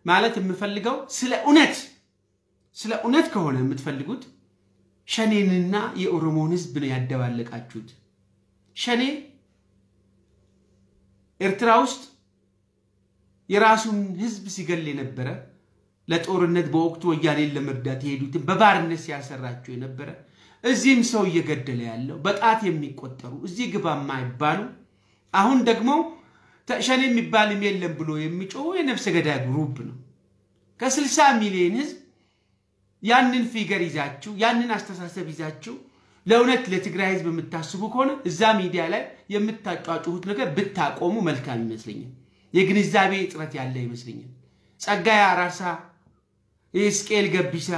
ማለት የምፈልገው ስለ እውነት ስለ እውነት ከሆነ የምትፈልጉት ሸኔንና የኦሮሞን ህዝብ ነው ያደባለቃችሁት። ሸኔ ኤርትራ ውስጥ የራሱን ህዝብ ሲገል የነበረ ለጦርነት በወቅቱ ወያኔን ለመርዳት የሄዱትን በባርነት ሲያሰራቸው የነበረ እዚህም ሰው እየገደለ ያለው በጣት የሚቆጠሩ እዚህ ግባ የማይባሉ አሁን ደግሞ ሸኔ የሚባልም የለም ብሎ የሚጮሁ የነፍሰ ገዳይ ግሩፕ ነው። ከ60 ሚሊዮን ህዝብ ያንን ፊገር ይዛችሁ ያንን አስተሳሰብ ይዛችሁ ለእውነት ለትግራይ ህዝብ የምታስቡ ከሆነ እዛ ሚዲያ ላይ የምታጫጩሁት ነገር ብታቆሙ መልካም ይመስለኛል። የግንዛቤ እጥረት ያለ ይመስለኛል። ጸጋዬ አራርሳ፣ ስቄል ገቢሳ፣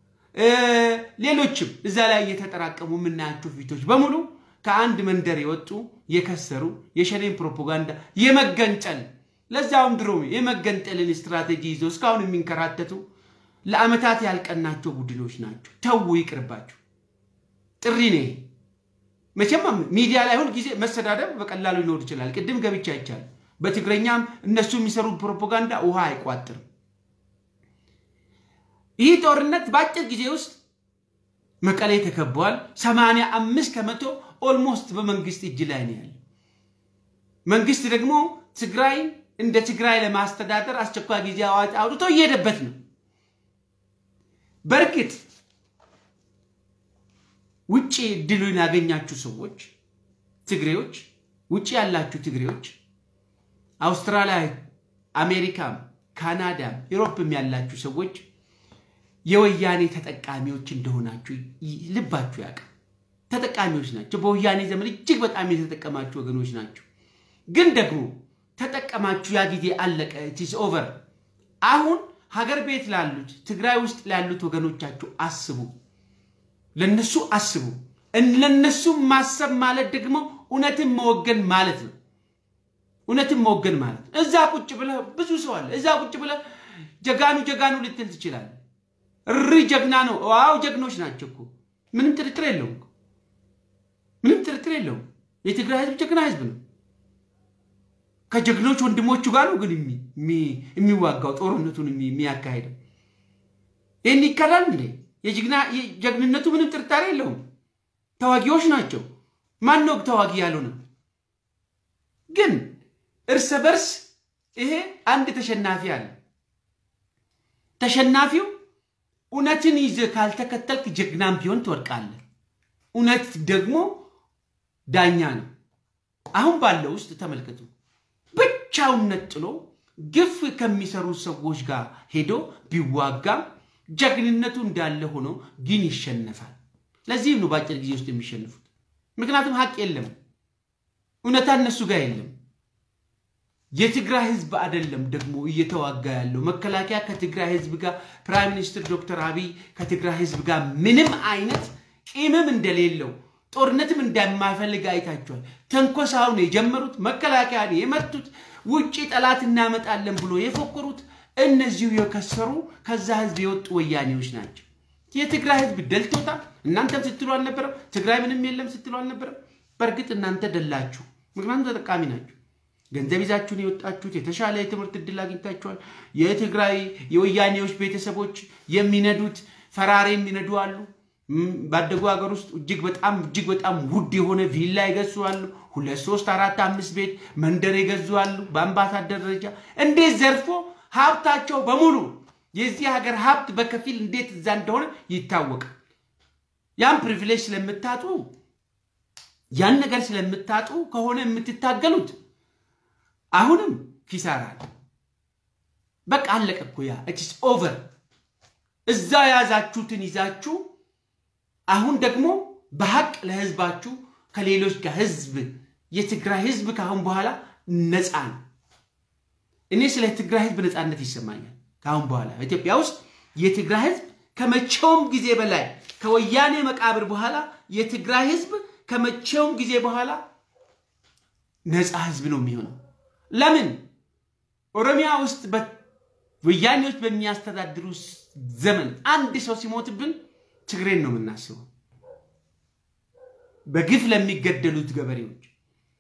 ሌሎችም እዛ ላይ እየተጠራቀሙ የምናያቸው ፊቶች በሙሉ ከአንድ መንደር የወጡ የከሰሩ የሸኔን ፕሮፓጋንዳ የመገንጠል ለዛውም ድሮ የመገንጠልን ስትራቴጂ ይዘው እስካሁን የሚንከራተቱ ለአመታት ያልቀናቸው ቡድኖች ናቸው። ተዉ፣ ይቅርባቸው። ጥሪ ነው። መቼም ሚዲያ ላይ ሁል ጊዜ መሰዳደብ በቀላሉ ሊኖር ይችላል። ቅድም ገብቻ ይቻል በትግረኛም እነሱ የሚሰሩት ፕሮፓጋንዳ ውሃ አይቋጥርም። ይህ ጦርነት በአጭር ጊዜ ውስጥ መቀሌ ተከበዋል። ሰማንያ አምስት ከመቶ ኦልሞስት በመንግስት እጅ ላይ ነው ያለ። መንግስት ደግሞ ትግራይ እንደ ትግራይ ለማስተዳደር አስቸኳይ ጊዜ አዋጅ አውጥቶ እየሄደበት ነው። በእርግጥ ውጭ እድሉን ያገኛችሁ ሰዎች ትግሬዎች፣ ውጭ ያላችሁ ትግሬዎች አውስትራሊያ፣ አሜሪካም፣ ካናዳም ዩሮፕም ያላችሁ ሰዎች የወያኔ ተጠቃሚዎች እንደሆናችሁ ልባችሁ ያውቅ። ተጠቃሚዎች ናቸው። በወያኔ ዘመን እጅግ በጣም የተጠቀማችሁ ወገኖች ናቸው። ግን ደግሞ ተጠቀማችሁ፣ ያ ጊዜ አለቀ። ኢትስ ኦቨር። አሁን ሀገር ቤት ላሉት ትግራይ ውስጥ ላሉት ወገኖቻችሁ አስቡ፣ ለነሱ አስቡ። ለነሱ ማሰብ ማለት ደግሞ እውነትን መወገን ማለት ነው። እውነትን መወገን ማለት ነው። እዛ ቁጭ ብለህ ብዙ ሰው አለ። እዛ ቁጭ ብለህ ጀጋኑ ጀጋኑ ልትል ትችላለህ። እሪ ጀግና ነው። ዋው ጀግኖች ናቸው እኮ ምንም ጥርጥር የለውም። ምንም ጥርጥር የለውም። የትግራይ ህዝብ ጀግና ህዝብ ነው። ከጀግኖች ወንድሞቹ ጋር ነው ግን የሚዋጋው ጦርነቱን የሚያካሄደው። ይህን ይካዳል እንዴ? ጀግንነቱ ምንም ጥርጣሬ የለውም። ተዋጊዎች ናቸው። ማን ነው ተዋጊ ያልሆነ? ግን እርስ በርስ ይሄ አንድ ተሸናፊ አለ። ተሸናፊው እውነትን ይዘህ ካልተከተልክ ጀግናም ቢሆን ትወድቃለህ። እውነት ደግሞ ዳኛ ነው። አሁን ባለው ውስጥ ተመልከቱ። ብቻውን ነጥሎ ግፍ ከሚሰሩ ሰዎች ጋር ሄዶ ቢዋጋም ጀግንነቱ እንዳለ ሆኖ ግን ይሸነፋል። ለዚህም ነው በአጭር ጊዜ ውስጥ የሚሸንፉት። ምክንያቱም ሀቅ የለም፣ እውነታ እነሱ ጋር የለም። የትግራይ ህዝብ አይደለም ደግሞ እየተዋጋ ያለው መከላከያ ከትግራይ ህዝብ ጋር ፕራይም ሚኒስትር ዶክተር አብይ ከትግራይ ህዝብ ጋር ምንም አይነት ቂምም እንደሌለው ጦርነትም እንደማይፈልግ አይታችኋል። ተንኮሳውን የጀመሩት መከላከያ የመቱት ውጭ ጠላት እናመጣለን ብሎ የፎከሩት እነዚሁ የከሰሩ ከዛ ህዝብ የወጡ ወያኔዎች ናቸው። የትግራይ ህዝብ ደልቶታል። እናንተም ስትሉ አልነበረም? ትግራይ ምንም የለም ስትሉ አልነበረም? በእርግጥ እናንተ ደላችሁ፣ ምክንያቱም ተጠቃሚ ናችሁ። ገንዘብ ይዛችሁን የወጣችሁት የተሻለ የትምህርት እድል አግኝታችኋል። የትግራይ የወያኔዎች ቤተሰቦች የሚነዱት ፈራሪ የሚነዱ አሉ። ባደጉ ሀገር ውስጥ እጅግ በጣም እጅግ በጣም ውድ የሆነ ቪላ ይገዙ አሉ። ሁለት ሶስት አራት አምስት ቤት መንደር ይገዙ አሉ። በአምባሳደር ደረጃ እንዴት ዘርፎ ሀብታቸው በሙሉ የዚህ ሀገር ሀብት በከፊል እንዴት እዛ እንደሆነ ይታወቃል። ያን ፕሪቪሌጅ ስለምታጡ ያን ነገር ስለምታጡ ከሆነ የምትታገሉት አሁንም ኪሳራ ነው። በቃ አለቀ እኮ ያ ኢትስ ኦቨር። እዛ የያዛችሁትን ይዛችሁ አሁን ደግሞ በሀቅ ለህዝባችሁ ከሌሎች ጋር ህዝብ የትግራይ ህዝብ ከአሁን በኋላ ነፃ ነው። እኔ ስለ ትግራይ ህዝብ ነፃነት ይሰማኛል። ከአሁን በኋላ ኢትዮጵያ ውስጥ የትግራይ ህዝብ ከመቼውም ጊዜ በላይ ከወያኔ መቃብር በኋላ የትግራይ ህዝብ ከመቼውም ጊዜ በኋላ ነፃ ህዝብ ነው የሚሆነው። ለምን ኦሮሚያ ውስጥ ወያኔዎች በሚያስተዳድሩ ዘመን አንድ ሰው ሲሞትብን ትግሬን ነው የምናስበው። በግፍ ለሚገደሉት ገበሬዎች፣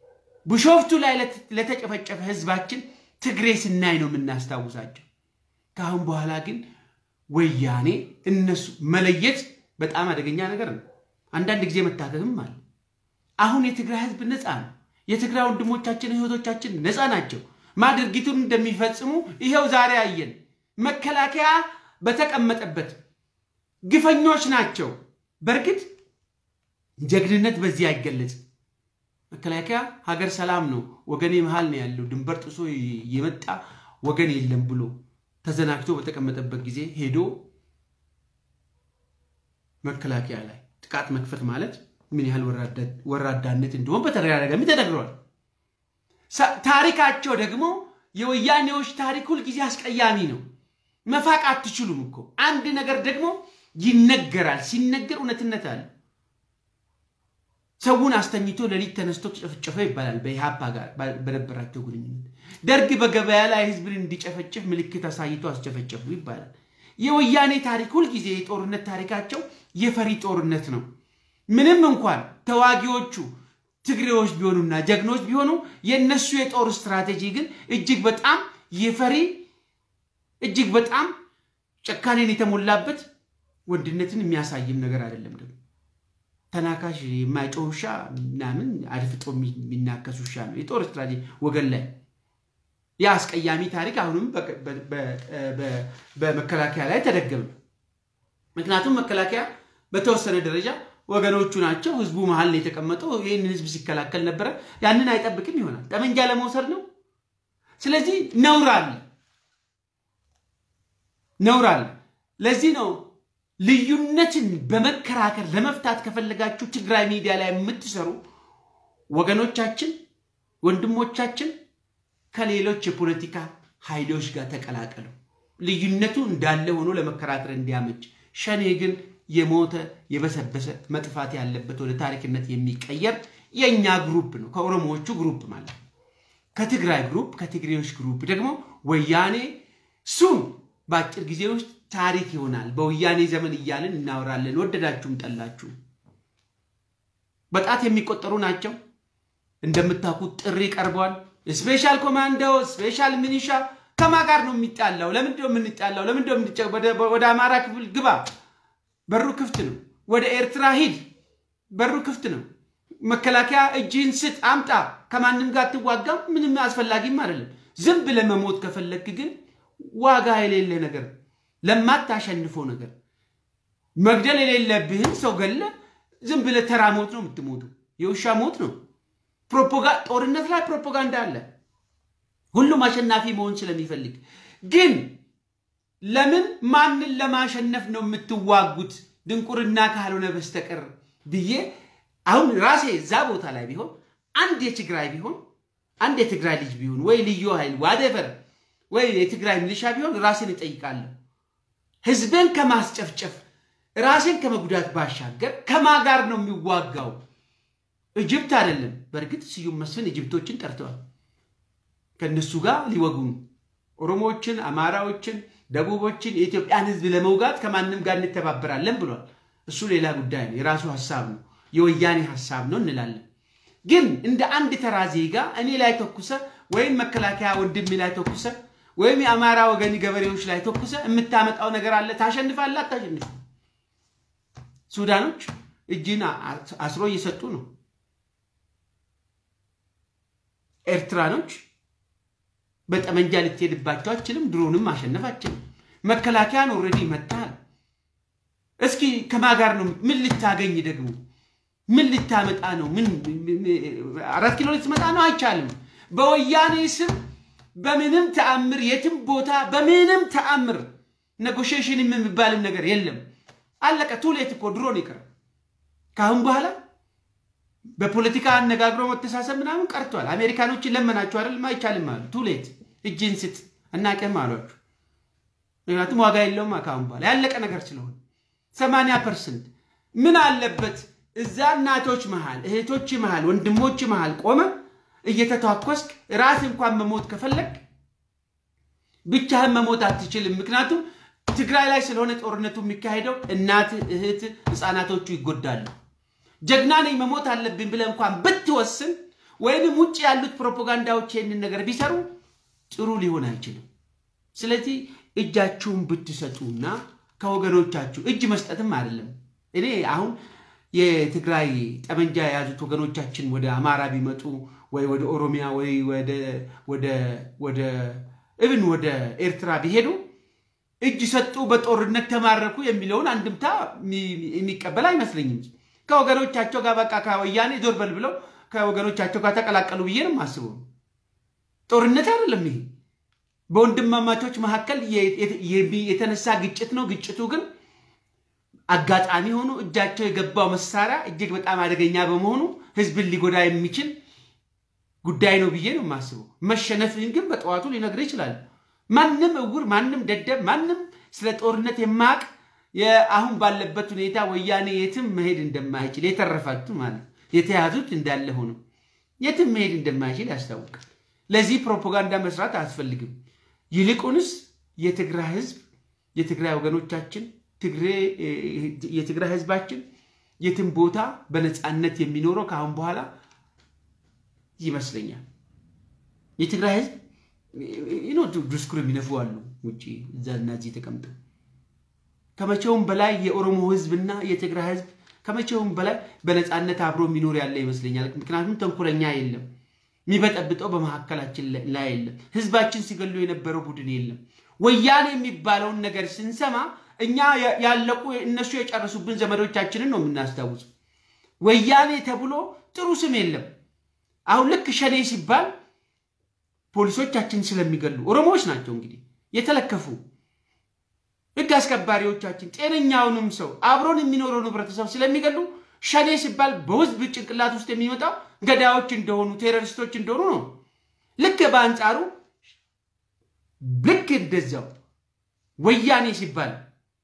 ቢሾፍቱ ላይ ለተጨፈጨፈ ህዝባችን ትግሬ ስናይ ነው የምናስታውሳቸው። ከአሁን በኋላ ግን ወያኔ እነሱ መለየት በጣም አደገኛ ነገር ነው። አንዳንድ ጊዜ መታከክም አለ። አሁን የትግራይ ህዝብ ነፃ ነው። የትግራይ ወንድሞቻችን እህቶቻችን ነፃ ናቸው። ማ ድርጊቱን እንደሚፈጽሙ ይኸው ዛሬ አየን። መከላከያ በተቀመጠበት ግፈኞች ናቸው። በእርግጥ ጀግንነት በዚህ አይገለጽም። መከላከያ ሀገር ሰላም ነው፣ ወገኔ መሃል ነው ያለው፣ ድንበር ጥሶ የመጣ ወገን የለም ብሎ ተዘናግቶ በተቀመጠበት ጊዜ ሄዶ መከላከያ ላይ ጥቃት መክፈት ማለት ምን ያህል ወራዳነት እንደሆን በተደጋጋሚ ተነግሯል። ታሪካቸው ደግሞ የወያኔዎች ታሪክ ሁልጊዜ አስቀያሚ ነው። መፋቅ አትችሉም እኮ አንድ ነገር ደግሞ ይነገራል። ሲነገር እውነትነት አለ። ሰውን አስተኝቶ ሌሊት ተነስቶ ጨፈጨፈ ይባላል። በኢህአፓ ጋር በነበራቸው ግንኙነት ደርግ በገበያ ላይ ህዝብን እንዲጨፈጭፍ ምልክት አሳይቶ አስጨፈጨፉ ይባላል። የወያኔ ታሪክ ሁልጊዜ የጦርነት ታሪካቸው የፈሪ ጦርነት ነው። ምንም እንኳን ተዋጊዎቹ ትግሬዎች ቢሆኑና ጀግኖች ቢሆኑ የእነሱ የጦር ስትራቴጂ ግን እጅግ በጣም የፈሪ እጅግ በጣም ጨካኔን የተሞላበት ወንድነትን የሚያሳይም ነገር አይደለም። ደግሞ ተናካሽ የማይጮህ ውሻ ምናምን አድፍጦ የሚናከስ ውሻ ነው የጦር ስትራቴጂ ወገን ላይ ያ አስቀያሚ ታሪክ አሁንም በመከላከያ ላይ ተደገመ። ምክንያቱም መከላከያ በተወሰነ ደረጃ ወገኖቹ ናቸው። ህዝቡ መሀል ነው የተቀመጠው። ይህንን ህዝብ ሲከላከል ነበረ። ያንን አይጠብቅም ይሆናል። ጠመንጃ ለመውሰድ ነው። ስለዚህ ነውር አለ፣ ነውር አለ። ለዚህ ነው ልዩነትን በመከራከር ለመፍታት ከፈለጋችሁ ትግራይ ሚዲያ ላይ የምትሰሩ ወገኖቻችን፣ ወንድሞቻችን ከሌሎች የፖለቲካ ኃይሎች ጋር ተቀላቀሉ። ልዩነቱ እንዳለ ሆኖ ለመከራከር እንዲያመች። ሸኔ ግን የሞተ የበሰበሰ መጥፋት ያለበት ወደ ታሪክነት የሚቀየር የእኛ ግሩፕ ነው። ከኦሮሞዎቹ ግሩፕ ማለት ነው። ከትግራይ ግሩፕ፣ ከትግሬዎች ግሩፕ ደግሞ ወያኔ ሱም በአጭር ጊዜ ውስጥ ታሪክ ይሆናል። በወያኔ ዘመን እያልን እናወራለን። ወደዳችሁም ጠላችሁ በጣት የሚቆጠሩ ናቸው። እንደምታውቁት ጥሪ ቀርቧል። ስፔሻል ኮማንዶ፣ ስፔሻል ሚኒሻ ከማ ጋር ነው የሚጣላው? ለምንድነው የምንጣላው? ለምንድነው ወደ አማራ ክፍል ግባ በሩ ክፍት ነው። ወደ ኤርትራ ሂድ፣ በሩ ክፍት ነው። መከላከያ እጅህን ስጥ፣ አምጣ። ከማንም ጋር አትዋጋም። ምንም አስፈላጊም አይደለም። ዝም ብለህ መሞት ከፈለግክ ግን ዋጋ የሌለ ነገር፣ ለማታሸንፈው ነገር መግደል የሌለብህን ሰው ገለ ዝም ብለህ ተራ ሞት ነው የምትሞቱ። የውሻ ሞት ነው። ጦርነት ላይ ፕሮፓጋንዳ አለ። ሁሉም አሸናፊ መሆን ስለሚፈልግ ግን ለምን ማንን ለማሸነፍ ነው የምትዋጉት? ድንቁርና ካልሆነ በስተቀር ብዬ አሁን ራሴ እዛ ቦታ ላይ ቢሆን አንድ የትግራይ ቢሆን አንድ የትግራይ ልጅ ቢሆን ወይ ልዩ ኃይል ዋደቨር ወይ የትግራይ ሚሊሻ ቢሆን ራሴን እጠይቃለሁ። ህዝቤን ከማስጨፍጨፍ ራሴን ከመጉዳት ባሻገር ከማ ጋር ነው የሚዋጋው? እጅብት አይደለም። በእርግጥ ስዩም መስፍን እጅብቶችን ጠርተዋል። ከእነሱ ጋር ሊወጉ ነው። ኦሮሞዎችን፣ አማራዎችን ደቡቦችን የኢትዮጵያን ህዝብ ለመውጋት ከማንም ጋር እንተባበራለን ብሏል። እሱ ሌላ ጉዳይ ነው፣ የራሱ ሀሳብ ነው፣ የወያኔ ሀሳብ ነው እንላለን። ግን እንደ አንድ ተራ ዜጋ እኔ ላይ ተኩሰ ወይም መከላከያ ወንድሜ ላይ ተኩሰ ወይም የአማራ ወገን ገበሬዎች ላይ ተኩሰ የምታመጣው ነገር አለ? ታሸንፋለህ? አታሸንፍ። ሱዳኖች እጅን አስሮ እየሰጡ ነው። ኤርትራኖች በጠመንጃ ልትሄድባቸው አችልም። ድሮንም ማሸነፍ አችልም። መከላከያን ኦልሬዲ መታል። እስኪ ከማ ጋር ነው? ምን ልታገኝ ደግሞ ምን ልታመጣ ነው? ምን አራት ኪሎ ልትመጣ ነው? አይቻልም። በወያኔ ስም በምንም ተአምር የትም ቦታ በምንም ተአምር ኔጎሽሽን የሚባልም ነገር የለም። አለቀ። ቱሌት እኮ ድሮን ይቀር። ከአሁን በኋላ በፖለቲካ አነጋግሮ መተሳሰብ ምናምን ቀርቷል። አሜሪካኖችን ለመናችሁ አይደለም? አይቻልም አሉ። ቱሌት እጅን ስጥ እናቅም አሏችሁ። ምክንያቱም ዋጋ የለውም ከአሁን በኋላ ያለቀ ነገር ስለሆነ ሰማንያ ፐርሰንት ምን አለበት እዛ እናቶች መሃል እህቶች መሃል ወንድሞች መሃል ቆመ እየተተኳኮስክ ራስ እንኳን መሞት ከፈለግ ብቻህን መሞት አትችልም። ምክንያቱም ትግራይ ላይ ስለሆነ ጦርነቱ የሚካሄደው እናት፣ እህት፣ ህፃናቶቹ ይጎዳሉ። ጀግና ነኝ መሞት አለብኝ ብለህ እንኳን ብትወስን ወይንም ውጭ ያሉት ፕሮፓጋንዳዎች ይህንን ነገር ቢሰሩ ጥሩ ሊሆን አይችልም። ስለዚህ እጃችሁን ብትሰጡና ከወገኖቻችሁ እጅ መስጠትም አይደለም። እኔ አሁን የትግራይ ጠመንጃ የያዙት ወገኖቻችን ወደ አማራ ቢመጡ ወይ ወደ ኦሮሚያ ወይ ወደ እብን ወደ ኤርትራ ቢሄዱ እጅ ሰጡ፣ በጦርነት ተማረኩ የሚለውን አንድምታ የሚቀበል አይመስለኝም። ከወገኖቻቸው ጋር በቃ ከወያኔ ዞር በል ብለው ከወገኖቻቸው ጋር ተቀላቀሉ ብዬ ነው የማስበው። ጦርነት አይደለም ይሄ፣ በወንድማማቾች መካከል የተነሳ ግጭት ነው። ግጭቱ ግን አጋጣሚ ሆኖ እጃቸው የገባው መሳሪያ እጅግ በጣም አደገኛ በመሆኑ ህዝብን ሊጎዳ የሚችል ጉዳይ ነው ብዬ ነው የማስበው። መሸነፍን ግን በጠዋቱ ሊነግር ይችላል። ማንም እውር፣ ማንም ደደብ፣ ማንም ስለ ጦርነት የማያውቅ አሁን ባለበት ሁኔታ ወያኔ የትም መሄድ እንደማይችል የተረፋችሁ ማለት የተያዙት እንዳለ ሆኖ የትም መሄድ እንደማይችል ያስታውቃል። ለዚህ ፕሮፓጋንዳ መስራት አያስፈልግም። ይልቁንስ የትግራይ ህዝብ የትግራይ ወገኖቻችን የትግራይ ህዝባችን የትም ቦታ በነፃነት የሚኖረው ከአሁን በኋላ ይመስለኛል። የትግራይ ህዝብ ዲስኩር የሚነፉ አሉ ውጭ እዛ እና እዚህ ተቀምጠው ከመቼውም በላይ የኦሮሞ ህዝብና የትግራይ ህዝብ ከመቼውም በላይ በነፃነት አብሮ የሚኖር ያለ ይመስለኛል። ምክንያቱም ተንኮለኛ የለም፣ የሚበጠብጠው በመካከላችን ላይ የለም። ህዝባችን ሲገሉ የነበረው ቡድን የለም። ወያኔ የሚባለውን ነገር ስንሰማ እኛ ያለቁ እነሱ የጨረሱብን ዘመዶቻችንን ነው የምናስታውሱ። ወያኔ ተብሎ ጥሩ ስም የለም። አሁን ልክ ሸኔ ሲባል ፖሊሶቻችን ስለሚገሉ ኦሮሞዎች ናቸው እንግዲህ የተለከፉ ህግ አስከባሪዎቻችን ጤነኛውንም ሰው አብሮን የሚኖረውን ህብረተሰብ ስለሚገሉ ሸኔ ሲባል በህዝብ ጭንቅላት ውስጥ የሚመጣው ገዳዮች እንደሆኑ ቴሮሪስቶች እንደሆኑ ነው። ልክ በአንጻሩ ልክ እንደዛው ወያኔ ሲባል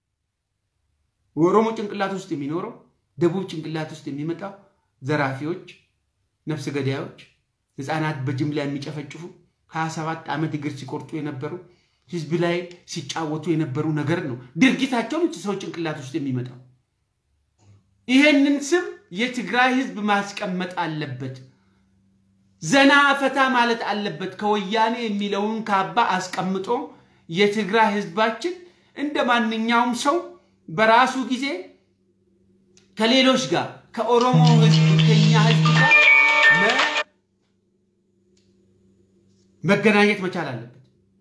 ኦሮሞ ጭንቅላት ውስጥ የሚኖረው ደቡብ ጭንቅላት ውስጥ የሚመጣው ዘራፊዎች፣ ነፍስ ገዳዮች፣ ህፃናት በጅምላ የሚጨፈጭፉ ሀያ ሰባት ዓመት እግር ሲቆርጡ የነበሩ ህዝብ ላይ ሲጫወቱ የነበሩ ነገር ነው። ድርጊታቸውን ሰው ጭንቅላት ውስጥ የሚመጣው ይሄንን ስም የትግራይ ህዝብ ማስቀመጥ አለበት። ዘና ፈታ ማለት አለበት። ከወያኔ የሚለውን ካባ አስቀምጦ የትግራይ ህዝባችን እንደ ማንኛውም ሰው በራሱ ጊዜ ከሌሎች ጋር ከኦሮሞ ህዝብ ከኛ ህዝብ ጋር መገናኘት መቻል አለበት።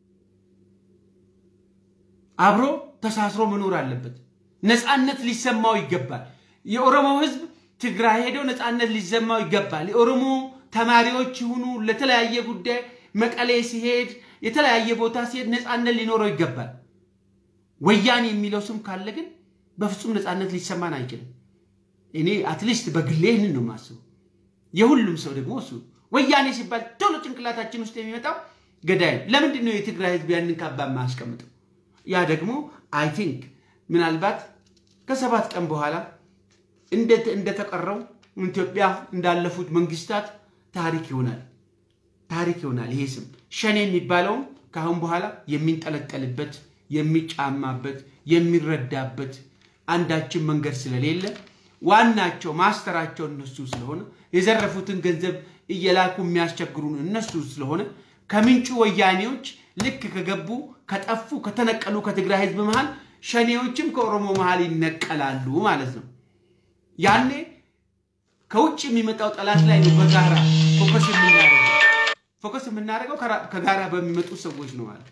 አብሮ ተሳስሮ መኖር አለበት። ነፃነት ሊሰማው ይገባል። የኦሮሞ ህዝብ ትግራይ ሄደው ነፃነት ሊሰማው ይገባል። የኦሮሞ ተማሪዎች ይሁኑ ለተለያየ ጉዳይ መቀሌ ሲሄድ የተለያየ ቦታ ሲሄድ ነፃነት ሊኖረው ይገባል። ወያኔ የሚለው ስም ካለ ግን በፍጹም ነፃነት ሊሰማን አይችልም። እኔ አትሊስት በግሌ ይህንን ነው የማስበው። የሁሉም ሰው ደግሞ እሱ ወያኔ ሲባል ቶሎ ጭንቅላታችን ውስጥ የሚመጣው ገዳይ። ለምንድን ነው የትግራይ ህዝብ ያንን ካባ የማያስቀምጠው? ያ ደግሞ አይ ቲንክ ምናልባት ከሰባት ቀን በኋላ እንደተቀረው ኢትዮጵያ እንዳለፉት መንግስታት ታሪክ ይሆናል። ታሪክ ይሆናል። ይሄ ስም ሸኔ የሚባለውም ከአሁን በኋላ የሚንጠለጠልበት የሚጫማበት የሚረዳበት አንዳችን መንገድ ስለሌለ ዋናቸው ማስተራቸው እነሱ ስለሆነ የዘረፉትን ገንዘብ እየላኩ የሚያስቸግሩን እነሱ ስለሆነ ከምንጩ ወያኔዎች ልክ ከገቡ ከጠፉ ከተነቀሉ ከትግራይ ህዝብ መሃል ሸኔዎችም ከኦሮሞ መሃል ይነቀላሉ ማለት ነው። ያኔ ከውጭ የሚመጣው ጠላት ላይ ነው በጋራ ፎከስ የምናደርገው። ፎከስ የምናደርገው ከጋራ በሚመጡ ሰዎች ነው ማለት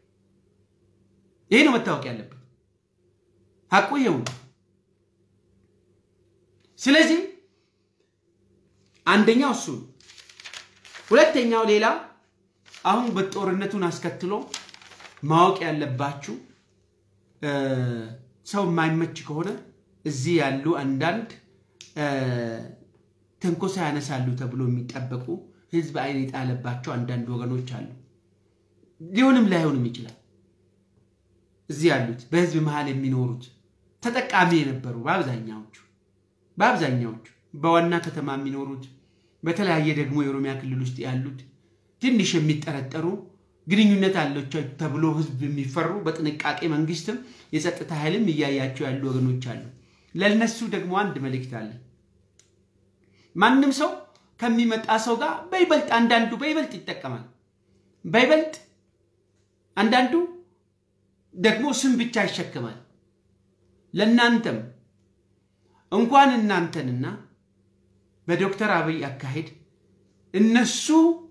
ይሄ ነው መታወቅ ያለበት። ሀቁ ይሄው ነው። ስለዚህ አንደኛው እሱ ነው። ሁለተኛው ሌላ አሁን በጦርነቱን አስከትሎ ማወቅ ያለባችሁ ሰው የማይመች ከሆነ እዚህ ያሉ አንዳንድ ትንኮሳ ያነሳሉ ተብሎ የሚጠበቁ ህዝብ አይን የጣለባቸው አንዳንድ ወገኖች አሉ። ሊሆንም ላይሆንም ይችላል። እዚህ ያሉት በህዝብ መሀል የሚኖሩት ተጠቃሚ የነበሩ በአብዛኛዎቹ በአብዛኛዎቹ በዋና ከተማ የሚኖሩት በተለያየ ደግሞ የኦሮሚያ ክልል ውስጥ ያሉት ትንሽ የሚጠረጠሩ ግንኙነት አላቸው ተብሎ ህዝብ የሚፈሩ በጥንቃቄ መንግስትም የጸጥታ ኃይልም እያያቸው ያሉ ወገኖች አሉ። ለነሱ ደግሞ አንድ መልእክት አለ። ማንም ሰው ከሚመጣ ሰው ጋር በይበልጥ አንዳንዱ በይበልጥ ይጠቀማል። በይበልጥ አንዳንዱ ደግሞ ስም ብቻ ይሸክማል። ለእናንተም እንኳን እናንተንና በዶክተር አብይ አካሄድ እነሱ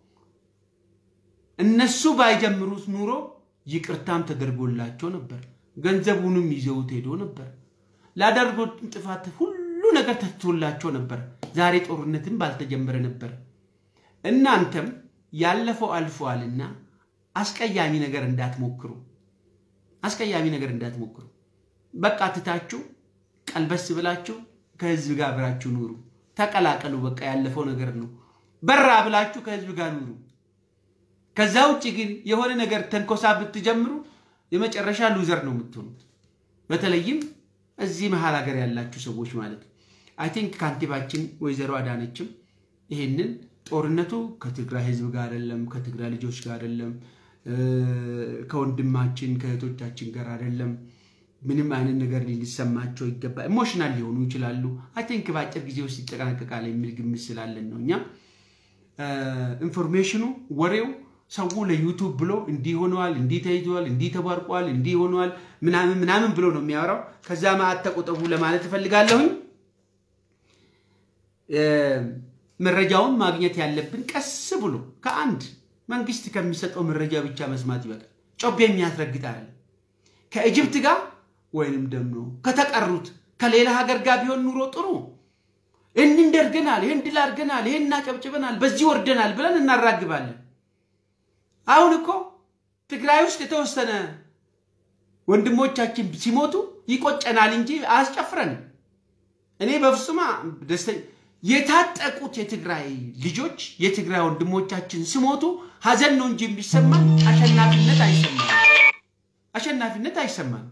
እነሱ ባይጀምሩት ኑሮ ይቅርታም ተደርጎላቸው ነበር። ገንዘቡንም ይዘውት ሄዶ ነበር። ላደርጉት ጥፋት ሁሉ ነገር ተትቶላቸው ነበር። ዛሬ ጦርነትም ባልተጀመረ ነበር። እናንተም ያለፈው አልፈዋልና አስቀያሚ ነገር እንዳትሞክሩ፣ አስቀያሚ ነገር እንዳትሞክሩ። በቃ ትታችሁ ቀልበስ ብላችሁ ከህዝብ ጋር አብራችሁ ኑሩ። ተቀላቀሉ። በቃ ያለፈው ነገር ነው። በራ ብላችሁ ከህዝብ ጋር ኑሩ። ከዛ ውጭ ግን የሆነ ነገር ተንኮሳ ብትጀምሩ የመጨረሻ ሉዘር ነው የምትሆኑት። በተለይም እዚህ መሀል ሀገር ያላችሁ ሰዎች ማለት ነው። አይ ቲንክ ካንቲባችን ወይዘሮ አዳነችም ይሄንን ጦርነቱ ከትግራይ ህዝብ ጋር አይደለም፣ ከትግራይ ልጆች ጋር አይደለም፣ ከወንድማችን ከእህቶቻችን ጋር አይደለም። ምንም አይነት ነገር ሊሰማቸው ይገባል። ኢሞሽናል ሊሆኑ ይችላሉ። አይ ቲንክ በአጭር ጊዜ ውስጥ ይጠናቀቃል የሚል ግምት ስላለን ነው እኛ ኢንፎርሜሽኑ ወሬው ሰው ለዩቱብ ብሎ እንዲህ ሆነዋል፣ እንዲህ ተይዘዋል፣ እንዲህ ተባርቋል፣ እንዲህ ሆነዋል ምናምን ምናምን ብሎ ነው የሚያወራው። ከዛ ማዕት ተቆጠቡ ለማለት እፈልጋለሁኝ። መረጃውን ማግኘት ያለብን ቀስ ብሎ ከአንድ መንግስት ከሚሰጠው መረጃ ብቻ መስማት ይበቃል። ጮቤ የሚያስረግጥ አይደለም። ከኢጅፕት ጋር ወይንም ደግሞ ከተቀሩት ከሌላ ሀገር ጋር ቢሆን ኑሮ ጥሩ ይህን እንደርገናል፣ ይህን ድል አድርገናል፣ ይህን እናጨብጭበናል፣ በዚህ ወርደናል ብለን እናራግባለን። አሁን እኮ ትግራይ ውስጥ የተወሰነ ወንድሞቻችን ሲሞቱ ይቆጨናል እንጂ አያስጨፍረንም። እኔ በፍጹም ደስተኛ የታጠቁት የትግራይ ልጆች የትግራይ ወንድሞቻችን ሲሞቱ ሀዘን ነው እንጂ የሚሰማን አሸናፊነት አይሰማን አሸናፊነት አይሰማን።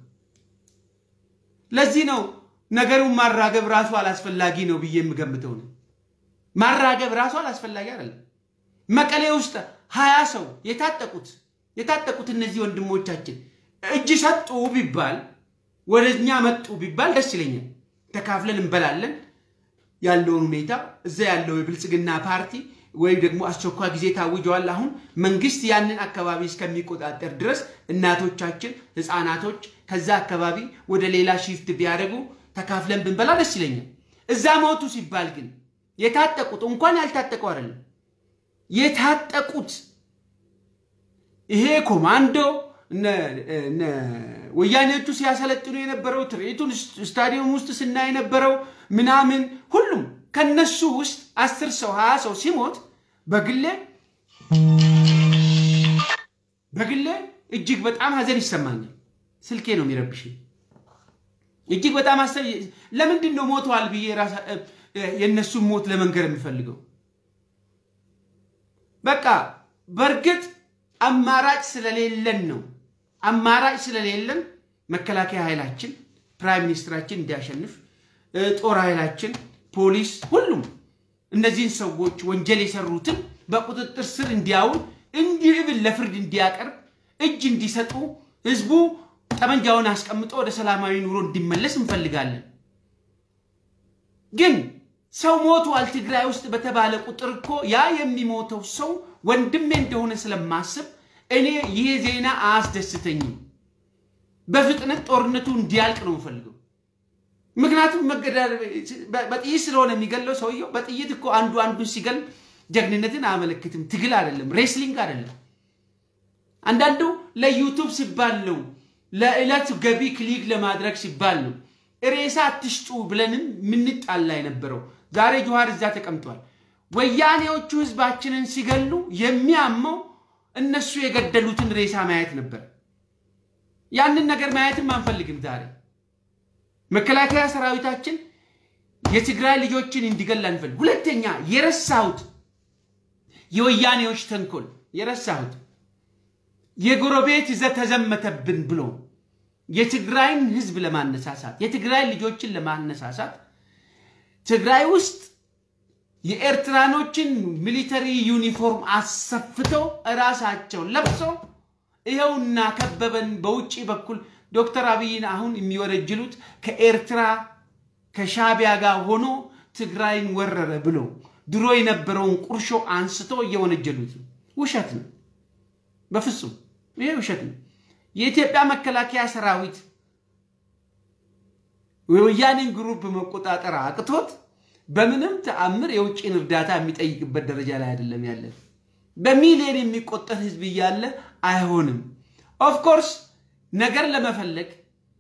ለዚህ ነው ነገሩን ማራገብ ራሱ አላስፈላጊ ነው ብዬ የምገምተው ነው። ማራገብ ራሱ አላስፈላጊ አይደለም። መቀሌ ውስጥ ሀያ ሰው የታጠቁት የታጠቁት እነዚህ ወንድሞቻችን እጅ ሰጡ ቢባል ወደ እኛ መጡ ቢባል ደስ ይለኛል። ተካፍለን እንበላለን ያለውን ሁኔታ እዛ ያለው የብልጽግና ፓርቲ ወይም ደግሞ አስቸኳይ ጊዜ ታውጀዋል። አሁን መንግስት ያንን አካባቢ እስከሚቆጣጠር ድረስ እናቶቻችን፣ ህፃናቶች ከዛ አካባቢ ወደ ሌላ ሺፍት ቢያደርጉ ተካፍለን ብንበላ ደስ ይለኛል። እዛ ሞቱ ሲባል ግን የታጠቁት እንኳን ያልታጠቀው አይደለም የታጠቁት ይሄ ኮማንዶ ወያኔዎቹ ሲያሰለጥኑ የነበረው ትርኢቱን ስታዲየም ውስጥ ስናይ የነበረው ምናምን ሁሉም ከነሱ ውስጥ አስር ሰው ሀያ ሰው ሲሞት በግሌ በግሌ እጅግ በጣም ሀዘን ይሰማኛል። ስልኬ ነው የሚረብሽ። እጅግ በጣም አሰብ ለምንድን ነው ሞተዋል ብዬ የእነሱን ሞት ለመንገር የሚፈልገው በቃ በእርግጥ አማራጭ ስለሌለን ነው። አማራጭ ስለሌለን መከላከያ ኃይላችን ፕራይም ሚኒስትራችን እንዲያሸንፍ፣ ጦር ኃይላችን፣ ፖሊስ፣ ሁሉም እነዚህን ሰዎች ወንጀል የሰሩትን በቁጥጥር ስር እንዲያውል እንዲብል ለፍርድ እንዲያቀርብ እጅ እንዲሰጡ ህዝቡ ጠመንጃውን አስቀምጦ ወደ ሰላማዊ ኑሮ እንዲመለስ እንፈልጋለን። ግን ሰው ሞቷል ትግራይ ውስጥ በተባለ ቁጥር እኮ ያ የሚሞተው ሰው ወንድሜ እንደሆነ ስለማስብ እኔ ይህ ዜና አያስደስተኝም። በፍጥነት ጦርነቱ እንዲያልቅ ነው የምፈልገው። ምክንያቱም በጥይት ስለሆነ የሚገለው ሰውየው በጥይት እኮ አንዱ አንዱን ሲገል ጀግንነትን አያመለክትም። ትግል አይደለም፣ ሬስሊንግ አይደለም። አንዳንዱ ለዩቱብ ሲባል ነው፣ ለዕለት ገቢ ክሊክ ለማድረግ ሲባል ነው። ሬሳ አትሽጡ ብለንም ምንጣላ የነበረው ዛሬ ጆሃር እዛ ተቀምጧል። ወያኔዎቹ ህዝባችንን ሲገሉ የሚያመው እነሱ የገደሉትን ሬሳ ማየት ነበር። ያንን ነገር ማየትም አንፈልግም። ዛሬ መከላከያ ሰራዊታችን የትግራይ ልጆችን እንዲገል አንፈልግ። ሁለተኛ የረሳሁት የወያኔዎች ተንኮል የረሳሁት የጎረቤት ይዘት ተዘመተብን ብሎ የትግራይን ህዝብ ለማነሳሳት የትግራይ ልጆችን ለማነሳሳት ትግራይ ውስጥ የኤርትራኖችን ሚሊተሪ ዩኒፎርም አሰፍተው እራሳቸው ለብሰው ይኸውና ከበበን። በውጭ በኩል ዶክተር አብይን አሁን የሚወረጅሉት ከኤርትራ ከሻቢያ ጋር ሆኖ ትግራይን ወረረ ብሎ ድሮ የነበረውን ቁርሾ አንስቶ እየወነጀሉት ውሸት ነው። በፍጹም ይሄ ውሸት ነው። የኢትዮጵያ መከላከያ ሰራዊት የወያኔን ግሩፕ መቆጣጠር አቅቶት በምንም ተአምር የውጭን እርዳታ የሚጠይቅበት ደረጃ ላይ አይደለም ያለን። በሚሊዮን የሚቆጠር ህዝብ እያለ አይሆንም። ኦፍኮርስ ነገር ለመፈለግ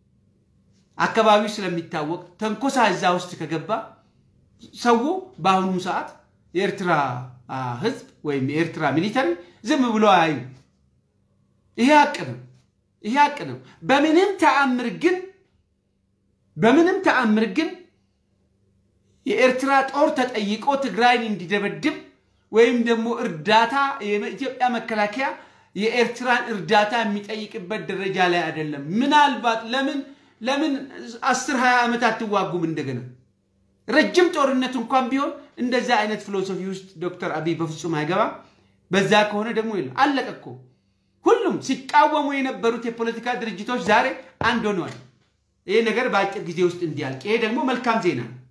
አካባቢው ስለሚታወቅ ተንኮሳ እዛ ውስጥ ከገባ ሰው በአሁኑ ሰዓት የኤርትራ ህዝብ ወይም የኤርትራ ሚሊተሪ ዝም ብሎ አያዩ። ይሄ ሀቅ ነው። ይሄ ሀቅ ነው። በምንም ተአምር ግን በምንም ተአምር ግን የኤርትራ ጦር ተጠይቆ ትግራይን እንዲደበድብ ወይም ደግሞ እርዳታ የኢትዮጵያ መከላከያ የኤርትራን እርዳታ የሚጠይቅበት ደረጃ ላይ አይደለም። ምናልባት ለምን ለምን አስር ሀያ ዓመት አትዋጉም? እንደገና ረጅም ጦርነት እንኳን ቢሆን እንደዛ አይነት ፊሎሶፊ ውስጥ ዶክተር አብይ በፍጹም አይገባም። በዛ ከሆነ ደግሞ የለም አለቀ እኮ። ሁሉም ሲቃወሙ የነበሩት የፖለቲካ ድርጅቶች ዛሬ አንድ ሆነዋል። ይሄ ነገር በአጭር ጊዜ ውስጥ እንዲያልቅ፣ ይሄ ደግሞ መልካም ዜና ነው።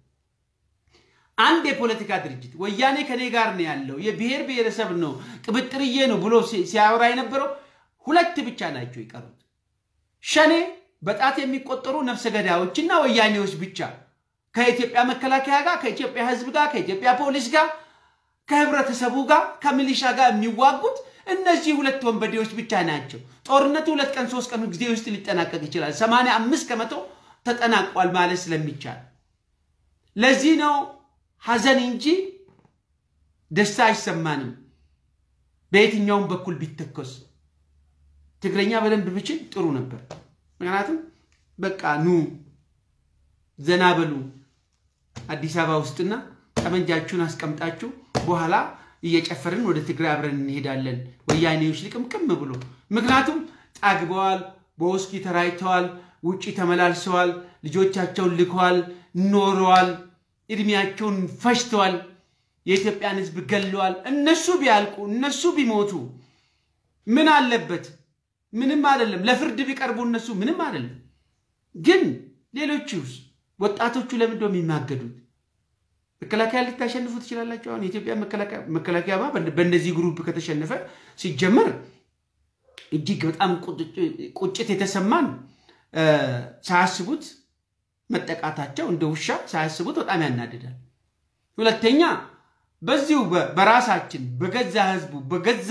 አንድ የፖለቲካ ድርጅት ወያኔ ከኔ ጋር ነው ያለው የብሔር ብሔረሰብ ነው ቅብጥርዬ ነው ብሎ ሲያወራ የነበረው ሁለት ብቻ ናቸው የቀሩት። ሸኔ በጣት የሚቆጠሩ ነፍሰ ገዳዮችና ወያኔዎች ብቻ ከኢትዮጵያ መከላከያ ጋር፣ ከኢትዮጵያ ሕዝብ ጋር፣ ከኢትዮጵያ ፖሊስ ጋር፣ ከህብረተሰቡ ጋር፣ ከሚሊሻ ጋር የሚዋጉት እነዚህ ሁለት ወንበዴዎች ብቻ ናቸው። ጦርነቱ ሁለት ቀን ሶስት ቀን ጊዜ ውስጥ ሊጠናቀቅ ይችላል። ሰማንያ አምስት ከመቶ ተጠናቋል ማለት ስለሚቻል ለዚህ ነው ሐዘን እንጂ ደስታ አይሰማንም። በየትኛውም በኩል ቢተኮስ ትግረኛ በደንብ ብችል ጥሩ ነበር። ምክንያቱም በቃ ኑ ዘና በሉ አዲስ አበባ ውስጥና ጠመንጃችሁን አስቀምጣችሁ በኋላ እየጨፈርን ወደ ትግራይ አብረን እንሄዳለን። ወያኔዎች ልቅምቅም ብሎ ምክንያቱም ጠግበዋል፣ በውስኪ ተራይተዋል፣ ውጭ ተመላልሰዋል፣ ልጆቻቸውን ልከዋል፣ ኖረዋል፣ እድሜያቸውን ፈጅተዋል፣ የኢትዮጵያን ሕዝብ ገለዋል። እነሱ ቢያልቁ እነሱ ቢሞቱ ምን አለበት? ምንም አይደለም። ለፍርድ ቢቀርቡ እነሱ ምንም አይደለም። ግን ሌሎቹስ ወጣቶቹ ለምንድን ነው የሚማገዱት? መከላከያ ልታሸንፉ ትችላላችሁ። አሁን የኢትዮጵያ መከላከያማ በእነዚህ ግሩፕ ከተሸነፈ ሲጀመር እጅግ በጣም ቁጭት የተሰማን ሳያስቡት መጠቃታቸው እንደ ውሻ ሳያስቡት በጣም ያናድዳል። ሁለተኛ በዚሁ በራሳችን በገዛ ህዝቡ በገዛ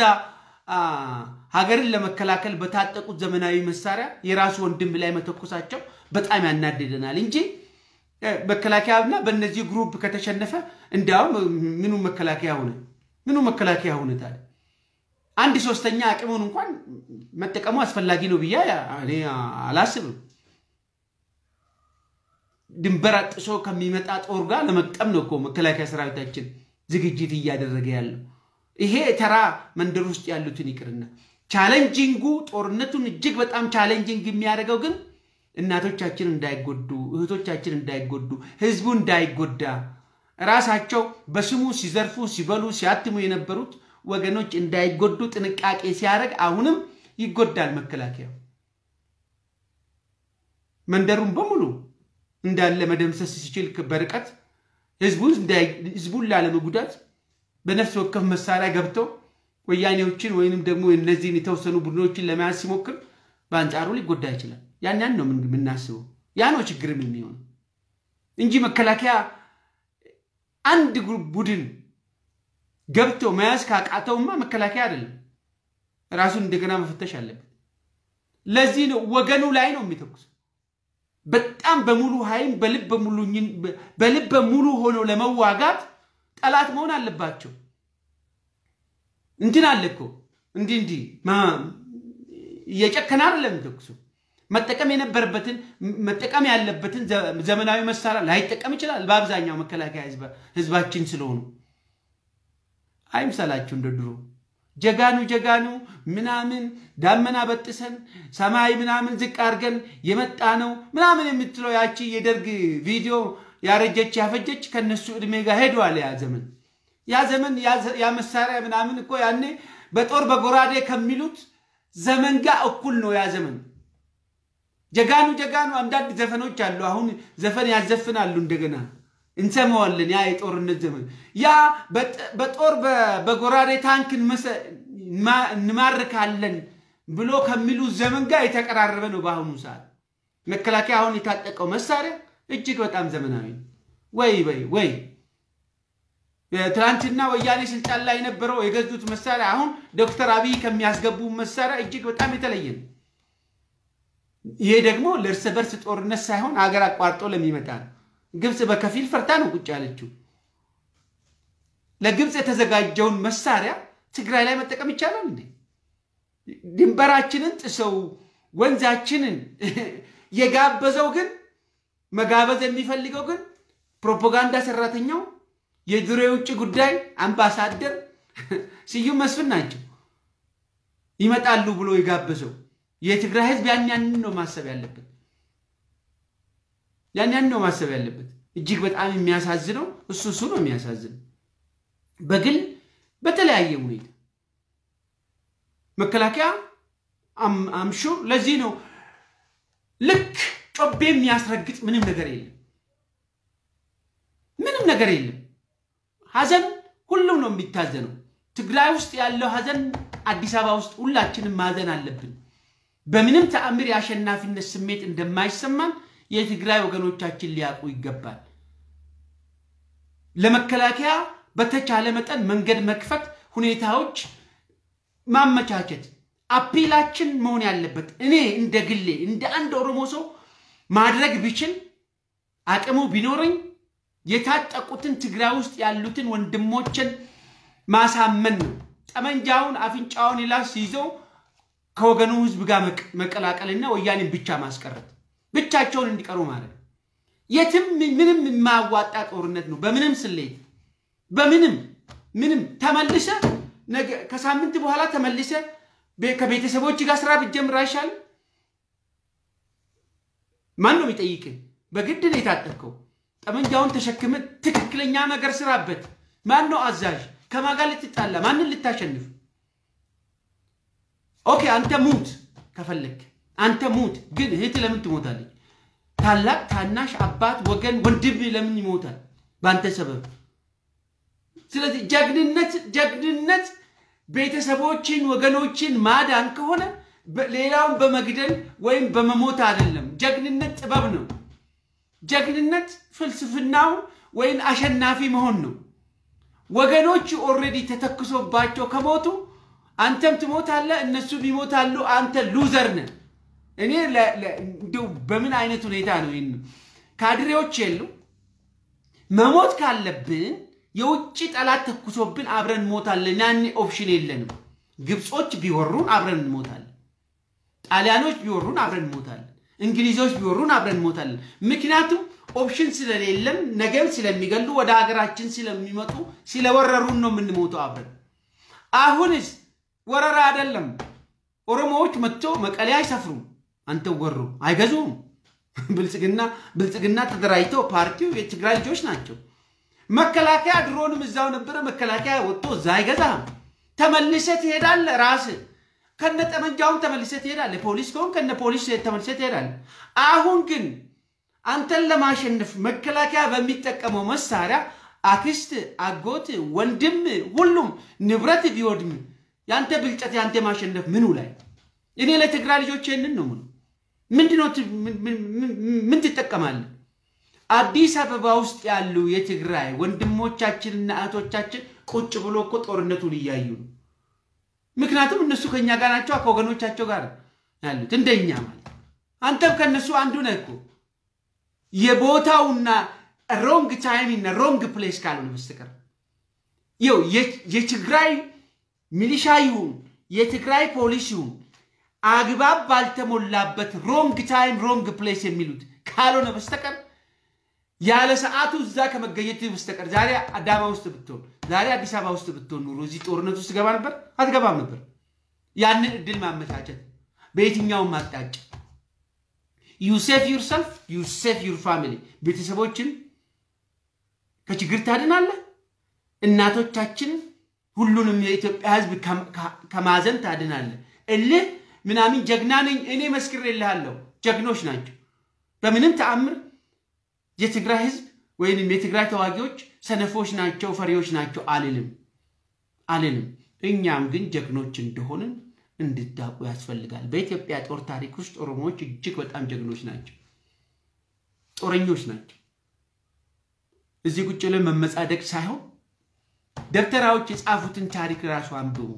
ሀገርን ለመከላከል በታጠቁት ዘመናዊ መሳሪያ የራሱ ወንድም ላይ መተኮሳቸው በጣም ያናድደናል እንጂ መከላከያና በእነዚህ ግሩፕ ከተሸነፈ እንዲያውም ምኑ መከላከያ ሆነ? ምኑ መከላከያ ሆነ? ታዲያ አንድ ሶስተኛ አቅሙን እንኳን መጠቀሙ አስፈላጊ ነው ብዬ እኔ አላስብም። ድንበር አጥሶ ከሚመጣ ጦር ጋር ለመቅጠም ነው እኮ መከላከያ ሰራዊታችን ዝግጅት እያደረገ ያለው። ይሄ ተራ መንደር ውስጥ ያሉትን ይቅርና ቻሌንጂንጉ ጦርነቱን እጅግ በጣም ቻሌንጂንግ የሚያደርገው ግን እናቶቻችን እንዳይጎዱ፣ እህቶቻችን እንዳይጎዱ፣ ህዝቡ እንዳይጎዳ ራሳቸው በስሙ ሲዘርፉ፣ ሲበሉ፣ ሲያትሙ የነበሩት ወገኖች እንዳይጎዱ ጥንቃቄ ሲያደርግ አሁንም ይጎዳል መከላከያው። መንደሩን በሙሉ እንዳለ መደምሰስ ሲችል በርቀት ህዝቡን ላለመጉዳት በነፍስ ወከፍ መሳሪያ ገብተው ወያኔዎችን ወይንም ደግሞ እነዚህን የተወሰኑ ቡድኖችን ለመያዝ ሲሞክር በአንጻሩ ሊጎዳ ይችላል። ያን ያን ነው የምናስበው። ያ ነው ችግርም የሚሆነው እንጂ መከላከያ አንድ ቡድን ገብቶ መያዝ ካቃተውማ መከላከያ አይደለም፣ ራሱን እንደገና መፈተሽ አለበት። ለዚህ ነው ወገኑ ላይ ነው የሚተኩሰው። በጣም በሙሉ ኃይል በልበ ሙሉ ሆኖ ለመዋጋት ጠላት መሆን አለባቸው። እንትን አለ እኮ እንዲህ እንዲህ እየጨከነ አይደለም የሚተኩሰው መጠቀም የነበረበትን መጠቀም ያለበትን ዘመናዊ መሳሪያ ላይጠቀም ይችላል። በአብዛኛው መከላከያ ህዝባችን ስለሆኑ አይምሰላችሁ እንደ ድሮ ጀጋኑ ጀጋኑ ምናምን ዳመና በጥሰን ሰማይ ምናምን ዝቅ አድርገን የመጣ ነው ምናምን የምትለው ያቺ የደርግ ቪዲዮ ያረጀች ያፈጀች ከነሱ እድሜ ጋር ሄደዋል። ያ ዘመን ያ ዘመን ያ መሳሪያ ምናምን እኮ ያኔ በጦር በጎራዴ ከሚሉት ዘመን ጋር እኩል ነው ያ ዘመን። ጀጋኑ ጀጋኑ አንዳንድ ዘፈኖች አሉ። አሁን ዘፈን ያዘፍናሉ እንደገና እንሰማዋለን። ያ የጦርነት ዘመን ያ በጦር በጎራዴ ታንክ እንማርካለን ብሎ ከሚሉ ዘመን ጋር የተቀራረበ ነው። በአሁኑ ሰዓት መከላከያ አሁን የታጠቀው መሳሪያ እጅግ በጣም ዘመናዊ ነው። ወይ ወይ ወይ ትናንትና ወያኔ ስልጣን ላይ የነበረው የገዙት መሳሪያ አሁን ዶክተር አብይ ከሚያስገቡ መሳሪያ እጅግ በጣም የተለየ ነው። ይሄ ደግሞ ለእርስ በርስ ጦርነት ሳይሆን ሀገር አቋርጦ ለሚመጣ ነው። ግብፅ በከፊል ፈርታ ነው ቁጭ ያለችው። ለግብፅ የተዘጋጀውን መሳሪያ ትግራይ ላይ መጠቀም ይቻላል እንዴ? ድንበራችንን ጥሰው ወንዛችንን የጋበዘው ግን መጋበዝ የሚፈልገው ግን ፕሮፓጋንዳ ሰራተኛው የድሮ የውጭ ጉዳይ አምባሳደር ስዩም መስፍን ናቸው። ይመጣሉ ብሎ የጋበዘው የትግራይ ህዝብ ያን ያንን ነው ማሰብ ያለበት። ያን ያንን ነው ማሰብ ያለበት። እጅግ በጣም የሚያሳዝነው እሱ እሱ ነው የሚያሳዝነው። በግል በተለያየ ሁኔታ መከላከያ አምሹ ለዚህ ነው ልክ ጮቤ የሚያስረግጥ ምንም ነገር የለም። ምንም ነገር የለም። ሀዘን ሁሉም ነው የሚታዘነው። ትግራይ ውስጥ ያለው ሀዘን አዲስ አበባ ውስጥ ሁላችንም ማዘን አለብን። በምንም ተአምር የአሸናፊነት ስሜት እንደማይሰማን የትግራይ ወገኖቻችን ሊያውቁ ይገባል። ለመከላከያ በተቻለ መጠን መንገድ መክፈት፣ ሁኔታዎች ማመቻቸት አፒላችን መሆን ያለበት እኔ እንደ ግሌ እንደ አንድ ኦሮሞ ሰው ማድረግ ቢችል አቅሙ ቢኖረኝ የታጠቁትን ትግራይ ውስጥ ያሉትን ወንድሞችን ማሳመን ነው። ጠመንጃውን አፍንጫውን ይላስ ይዘው ከወገኑ ህዝብ ጋር መቀላቀልና ወያኔን ብቻ ማስቀረት፣ ብቻቸውን እንዲቀሩ ማለት የትም ምንም የማያዋጣ ጦርነት ነው። በምንም ስሌት በምንም ምንም ተመልሰ ከሳምንት በኋላ ተመልሰ ከቤተሰቦች ጋር ስራ ብትጀምር አይሻልም? ማን ነው የሚጠይቅህ? በግድ ነው የታጠቅከው። ጠመንጃውን ተሸክመ ትክክለኛ ነገር ስራበት። ማን ነው አዛዥ? ከማን ጋር ልትጣላ? ማንን ልታሸንፍ? ኦኬ አንተ ሙት ከፈለግ አንተ ሙት። ግን እህት ለምን ትሞታለች? ታላቅ ታናሽ፣ አባት፣ ወገን፣ ወንድም ለምን ይሞታል በአንተ ሰበብ? ስለዚህ ጀግንነት ጀግንነት ቤተሰቦችን ወገኖችን ማዳን ከሆነ ሌላውን በመግደል ወይም በመሞት አይደለም። ጀግንነት ጥበብ ነው። ጀግንነት ፍልስፍናው ወይም አሸናፊ መሆን ነው። ወገኖች ኦልሬዲ ተተክሶባቸው ከሞቱ አንተም ትሞታለህ፣ እነሱም ይሞታሉ። አንተ ሉዘር ነህ። እኔ እንዲሁ በምን አይነት ሁኔታ ነው ይህን ካድሬዎች የሉ መሞት ካለብን የውጭ ጠላት ተኩሶብን አብረን እንሞታለን። ያኔ ኦፕሽን የለንም። ግብጾች ቢወሩን አብረን እንሞታለን። ጣሊያኖች ቢወሩን አብረን እንሞታለን። እንግሊዞች ቢወሩን አብረን እንሞታለን። ምክንያቱም ኦፕሽን ስለሌለን ነገም ስለሚገሉ ወደ ሀገራችን ስለሚመጡ ስለወረሩን ነው የምንሞተው አብረን። አሁንስ ወረራ አይደለም። ኦሮሞዎች መጥቶ መቀሌ አይሰፍሩም። አንተ ወሩ አይገዙም። ብልጽግና ብልጽግና ተደራጅተው ፓርቲው የትግራይ ልጆች ናቸው። መከላከያ ድሮንም እዛው ነበረ። መከላከያ ወጥቶ እዛ አይገዛም። ተመልሰ ትሄዳለ። ራስ ከነ ጠመንጃውን ተመልሰ ትሄዳለ። ፖሊስ ከሆን ከነ ፖሊስ ተመልሰ ትሄዳለ። አሁን ግን አንተን ለማሸነፍ መከላከያ በሚጠቀመው መሳሪያ አክስት፣ አጎት፣ ወንድም ሁሉም ንብረት ቢወድም ያንተ ብልጠት ያንተ ማሸነፍ ምኑ ላይ? እኔ ለትግራይ ልጆች ይህንን ነው ምኑ ምንድነው? ምን ትጠቀማለህ? አዲስ አበባ ውስጥ ያሉ የትግራይ ወንድሞቻችንና እህቶቻችን ቁጭ ብሎ እኮ ጦርነቱን እያዩ ነው። ምክንያቱም እነሱ ከኛ ጋር ናቸው፣ ከወገኖቻቸው ጋር ያሉት እንደኛ ማለት። አንተም ከእነሱ አንዱ ነህ እኮ የቦታውና ሮንግ ታይም እና ሮንግ ፕሌስ ካልሆነ በስተቀር ይው የትግራይ ሚሊሻ ይሁን የትግራይ ፖሊስ ይሁን አግባብ ባልተሞላበት ሮንግ ታይም ሮንግ ፕሌስ የሚሉት ካልሆነ በስተቀር ያለ ሰዓቱ እዛ ከመገኘት በስተቀር ዛሬ አዳማ ውስጥ ብትሆን ዛሬ አዲስ አበባ ውስጥ ብትሆን ኑሮ እዚህ ጦርነት ውስጥ ገባ ነበር? አትገባም ነበር። ያንን እድል ማመቻቸት በየትኛውም አቅጣጫ ዩሴፍ ዩርሰልፍ ዩሴፍ ዩር ፋሚሊ ቤተሰቦችን ከችግር ታድናለህ። እናቶቻችንን ሁሉንም የኢትዮጵያ ሕዝብ ከማዘን ታድናለህ። እልህ ምናምን ጀግና ነኝ እኔ መስክሬልሃለሁ። ጀግኖች ናቸው። በምንም ተአምር የትግራይ ህዝብ ወይንም የትግራይ ተዋጊዎች ሰነፎች ናቸው፣ ፈሪዎች ናቸው አልልም አልልም። እኛም ግን ጀግኖች እንደሆንን እንድታውቁ ያስፈልጋል። በኢትዮጵያ ጦር ታሪክ ውስጥ ኦሮሞዎች እጅግ በጣም ጀግኖች ናቸው፣ ጦረኞች ናቸው። እዚህ ቁጭ ላይ መመጻደቅ ሳይሆን ደብተራዎች የጻፉትን ታሪክ ራሱ አንብቡ።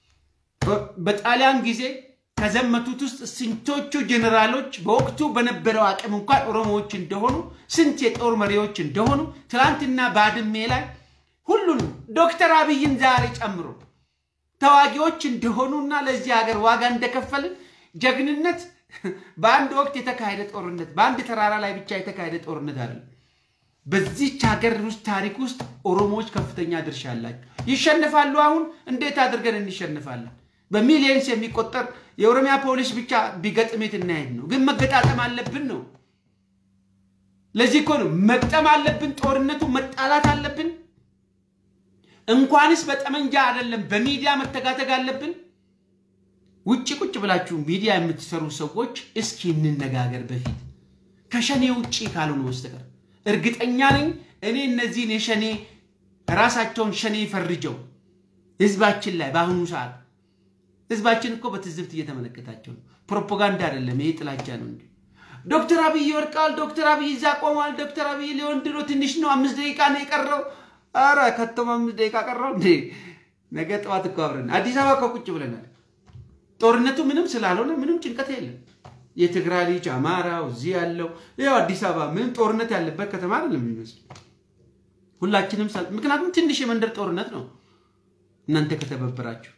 በጣሊያን ጊዜ ከዘመቱት ውስጥ ስንቶቹ ጀኔራሎች በወቅቱ በነበረው አቅም እንኳን ኦሮሞዎች እንደሆኑ ስንት የጦር መሪዎች እንደሆኑ ትናንትና ባድሜ ላይ ሁሉንም ዶክተር አብይን ዛሬ ጨምሮ ተዋጊዎች እንደሆኑና ለዚህ ሀገር ዋጋ እንደከፈልን ጀግንነት በአንድ ወቅት የተካሄደ ጦርነት በአንድ ተራራ ላይ ብቻ የተካሄደ ጦርነት አይደለም። በዚች ሀገር ውስጥ ታሪክ ውስጥ ኦሮሞዎች ከፍተኛ ድርሻ አላቸው። ይሸንፋሉ። አሁን እንዴት አድርገን እንሸንፋለን? በሚሊየንስ የሚቆጠር የኦሮሚያ ፖሊስ ብቻ ቢገጥሜት እናሄድ ነው። ግን መገጣጠም አለብን ነው። ለዚህ እኮ ነው መግጠም አለብን። ጦርነቱ መጣላት አለብን። እንኳንስ በጠመንጃ አይደለም በሚዲያ መተጋተግ አለብን። ውጭ ቁጭ ብላችሁ ሚዲያ የምትሰሩ ሰዎች እስኪ እንነጋገር በፊት ከሸኔ ውጭ ካልሆነ በስተቀር እርግጠኛ ነኝ እኔ እነዚህን የሸኔ ራሳቸውን ሸኔ ፈርጀው ህዝባችን ላይ በአሁኑ ሰዓት ህዝባችን እኮ በትዝብት እየተመለከታቸው ነው። ፕሮፓጋንዳ አይደለም፣ ይሄ ጥላቻ ነው እንጂ ዶክተር አብይ ይወድቃል፣ ዶክተር አብይ እዛ ቆሟል፣ ዶክተር አብይ ሊወንድ ነው፣ ትንሽ ነው፣ አምስት ደቂቃ ነው የቀረው። አረ ከተማ አምስት ደቂቃ ቀረው እንዴ! ነገ ጠዋት እኮ አብረን አዲስ አበባ እኮ ቁጭ ብለናል። ጦርነቱ ምንም ስላልሆነ ምንም ጭንቀት የለም። የትግራይ ልጅ አማራው እዚህ ያለው ያው አዲስ አበባ ምንም ጦርነት ያለበት ከተማ አይደለም የሚመስል ሁላችንም ምክንያቱም ትንሽ የመንደር ጦርነት ነው እናንተ ከተበበራችሁ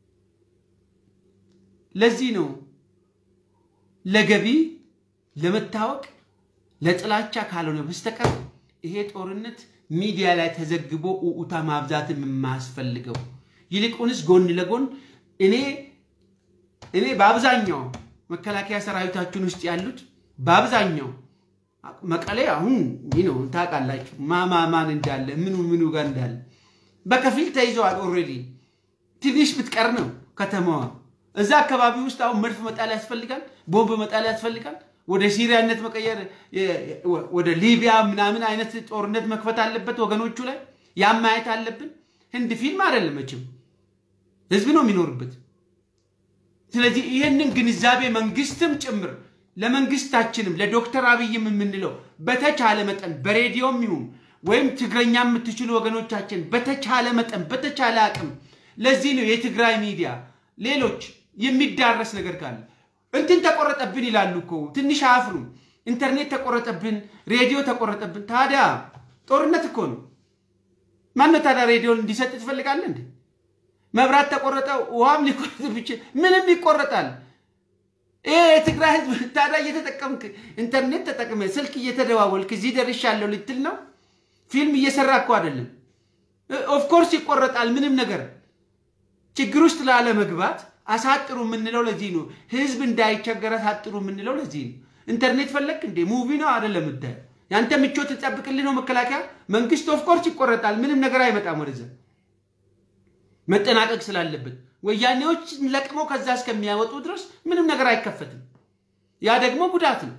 ለዚህ ነው ለገቢ ለመታወቅ ለጥላቻ ካልሆነ በስተቀር ይሄ ጦርነት ሚዲያ ላይ ተዘግቦ ኡኡታ ማብዛትም የማያስፈልገው ይልቁንስ ጎን ለጎን እኔ እኔ በአብዛኛው መከላከያ ሰራዊታችን ውስጥ ያሉት በአብዛኛው መቀሌ አሁን ይህ ነው ታውቃላችሁ፣ ማማ ማን እንዳለ ምኑ ምኑ ጋር እንዳለ በከፊል ተይዘዋል። ኦልሬዲ ትንሽ ብትቀር ነው ከተማዋ። እዛ አካባቢ ውስጥ አሁን መድፍ መጣል ያስፈልጋል፣ ቦምብ መጣል ያስፈልጋል። ወደ ሲሪያነት መቀየር፣ ወደ ሊቢያ ምናምን አይነት ጦርነት መክፈት አለበት ወገኖቹ ላይ። ያም ማየት አለብን። ህንድ ፊልም አይደለም መቼም ህዝብ ነው የሚኖርበት። ስለዚህ ይህንን ግንዛቤ መንግስትም ጭምር ለመንግስታችንም ለዶክተር አብይም የምንለው በተቻለ መጠን በሬዲዮም ይሁን ወይም ትግረኛ የምትችሉ ወገኖቻችን በተቻለ መጠን በተቻለ አቅም ለዚህ ነው የትግራይ ሚዲያ ሌሎች የሚዳረስ ነገር ካለ እንትን ተቆረጠብን ይላሉ እኮ ትንሽ አያፍሩም። ኢንተርኔት ተቆረጠብን፣ ሬዲዮ ተቆረጠብን። ታዲያ ጦርነት እኮ ነው። ማነው ታዲያ ሬዲዮን እንዲሰጥ ትፈልጋለህ እንዴ? መብራት ተቆረጠ፣ ውሃም ሊቆረጥ ብችል ምንም ይቆረጣል። ይሄ የትግራይ ህዝብ ታዲያ እየተጠቀምክ ኢንተርኔት ተጠቅመ ስልክ እየተደዋወልክ እዚህ ደርሻለሁ ልትል ነው? ፊልም እየሰራ እኮ አይደለም። ኦፍኮርስ ይቆረጣል። ምንም ነገር ችግር ውስጥ ላለመግባት አሳጥሩ የምንለው ለዚህ ነው። ህዝብ እንዳይቸገር አሳጥሩ የምንለው ለዚህ ነው። ኢንተርኔት ፈለግ እንዴ? ሙቪ ነው አይደለም? ምታይ ያንተ ምቾት ትጠብቅልህ ነው መከላከያ መንግስት። ኦፍኮርስ ይቆረጣል። ምንም ነገር አይመጣም ወደዛ መጠናቀቅ ስላለበት ወያኔዎች ለቅመው ከዛ እስከሚያወጡ ድረስ ምንም ነገር አይከፈትም። ያ ደግሞ ጉዳት ነው።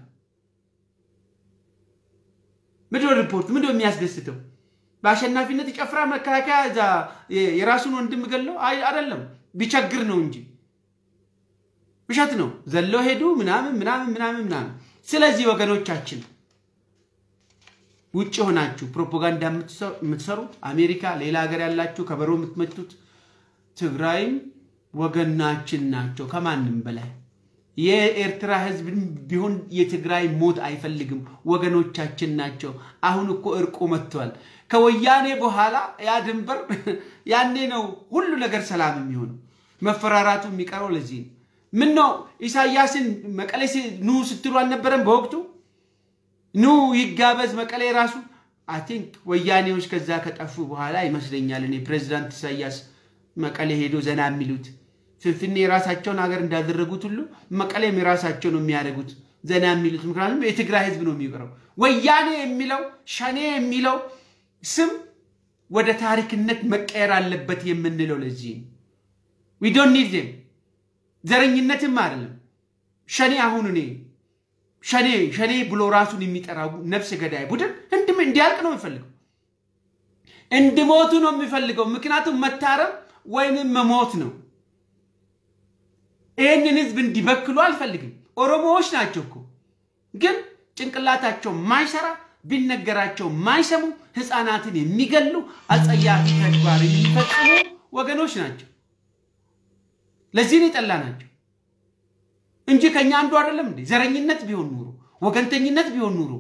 ምንድን ነው ሪፖርት ምንድን ነው የሚያስደስተው? በአሸናፊነት ይጨፍራል መከላከያ እዛ የራሱን ወንድም ገለው አይደለም፣ ቢቸግር ነው እንጂ ውሸት ነው። ዘለው ሄዱ ምናምን ምናምን ምናምን ምናምን። ስለዚህ ወገኖቻችን ውጭ ሆናችሁ ፕሮፓጋንዳ የምትሰሩት አሜሪካ፣ ሌላ ሀገር ያላችሁ ከበሮ የምትመቱት ትግራይም ወገናችን ናቸው ከማንም በላይ። የኤርትራ ህዝብ ቢሆን የትግራይ ሞት አይፈልግም፣ ወገኖቻችን ናቸው። አሁን እኮ እርቁ መጥቷል። ከወያኔ በኋላ ያ ድንበር ያኔ ነው ሁሉ ነገር ሰላም የሚሆነው። መፈራራቱ የሚቀረው ለዚህ ነው። ምን ነው ኢሳያስን መቀሌ ኑ ስትሉ አልነበረም በወቅቱ? ኑ ይጋበዝ መቀሌ ራሱ አይ ቲንክ ወያኔዎች ከዛ ከጠፉ በኋላ ይመስለኛል እኔ ፕሬዚዳንት ኢሳያስ መቀሌ ሄዶ ዘና የሚሉት ፍንፍኔ የራሳቸውን ሀገር እንዳደረጉት ሁሉ መቀሌም የራሳቸው ነው የሚያደርጉት ዘና የሚሉት። ምክንያቱም የትግራይ ህዝብ ነው የሚቀረው። ወያኔ የሚለው ሸኔ የሚለው ስም ወደ ታሪክነት መቀየር አለበት የምንለው ለዚህ ዊ ዶንት ኒድ ዜም ዘረኝነትም አይደለም። ሸኔ አሁን እኔ ሸኔ ሸኔ ብሎ ራሱን የሚጠራው ነፍስ ገዳይ ቡድን እንዲያልቅ ነው የሚፈልገው፣ እንዲሞቱ ነው የሚፈልገው። ምክንያቱም መታረም ወይንም መሞት ነው። ይህንን ህዝብ እንዲበክሉ አልፈልግም። ኦሮሞዎች ናቸው እኮ ግን ጭንቅላታቸው ማይሰራ ቢነገራቸው ማይሰሙ ህፃናትን የሚገሉ አጸያፊ ተግባር የሚፈጽሙ ወገኖች ናቸው። ለዚህ ነው የጠላ ናቸው እንጂ ከኛ አንዱ አይደለም እንዴ? ዘረኝነት ቢሆን ኑሮ ወገንተኝነት ቢሆን ኑሮ